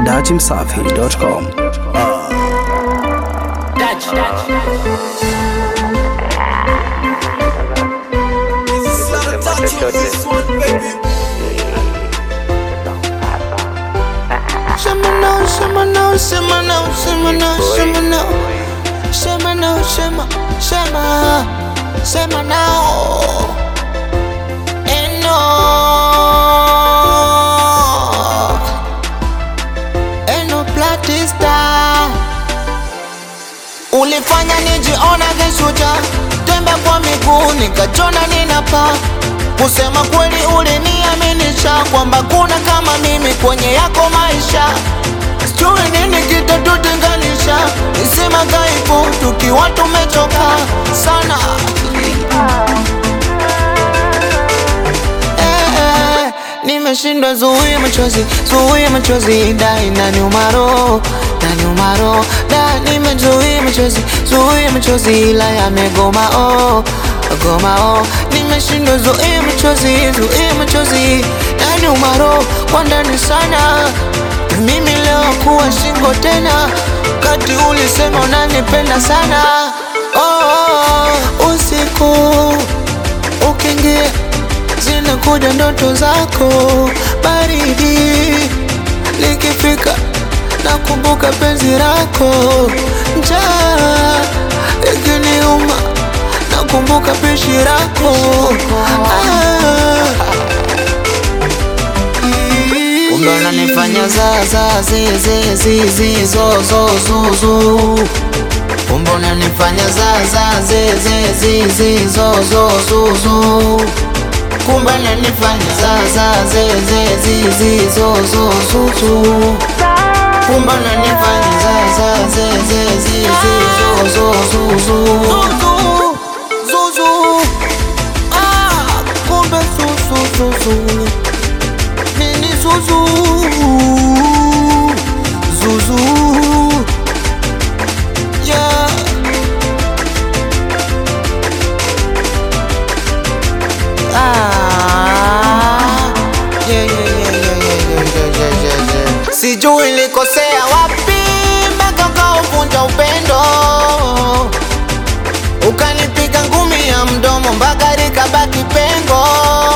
dachimsafi.com. Shema now, shema now, shema now, shema now, shema now. Shema now, shema, shema, shema now. And no. And no platista. Ulifanya nijiona keshuja tembe kwa miguu nikachona ninapa kusema kweli uliniaminisha kwamba kuna kama mimi kwenye yako maisha sijui nini kitatutenganisha nisema dhaifu tukiwa tumechoka sana Eh, eh, nimeshindwa zuia machozi zuia machozi da inaniuma roho inaniuma roho da nimezuia machozi zuia machozi ila yamegoma oh goma oh nimeshindwa zuia machozi zuia machozi inaniuma roho kwa ndani sana mimi leo kuwa shingo tena kati ulisema unanipenda sana oh, oh, usiku ukiingia zinakuja ndoto zako baridi likifika nakumbuka penzi lako njaa ikiniuma nakumbuka pishi lako ah. Kumbe unanifanya za za zi zi zi zi zo zo zu zu Kumbe unanifanya za za zi zi zi zi zo zo zu zu Kumbe unanifanya za za zi zi zi zi zo zo zu zu Kumbe unanifanya za za zi zi zi zi zo zo zu zu Zuzu Ah kumbe su su su su Nini Zuzu Zuzu Yeah Ah Yeah yeah yeah yeah yeah yeah yeah yeah yeah yeah Sijui nilikosea wapi mpaka ukauvunja upendo ukanipiga ngumi ya mdomo mpaka likabaki pengo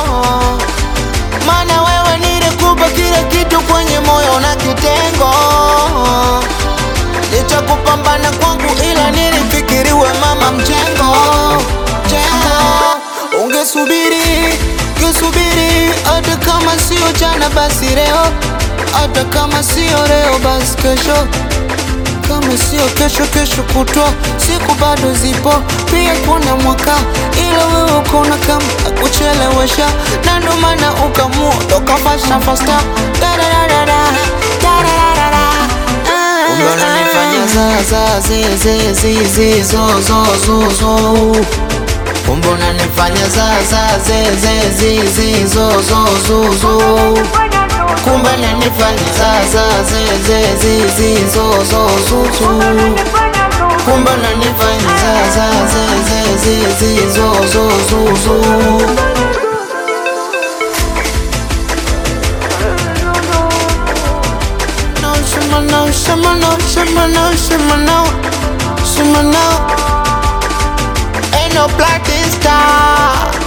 maana wewe nilikupa kila kitu kwenye moyo na kitengo licha kupambana kwangu ila nilifikiriwe mama mjengo jengo ungesubiri ungesubiri hata kama sio jana basi leo hata kama sio leo basi kesho kama sio kesho kesho kutwa siku bado zipo pia kuna mwaka ila wewe ukona kama kuchelewesha na ndo maana ukamua ukafasha fasta Kumbe unanifanya za za zi zi zi zi zo zo zo zo Kumbe unanifanya za za zi zi zi zi zo zo zo zo Kumbe unanifanya za za zi zi zi zi zo zo zo zo Kumbe unanifanya za za zi zi zi zi zo zo zo zo No, shima no, shima no, shima no, shima no, shima no Ain't no black star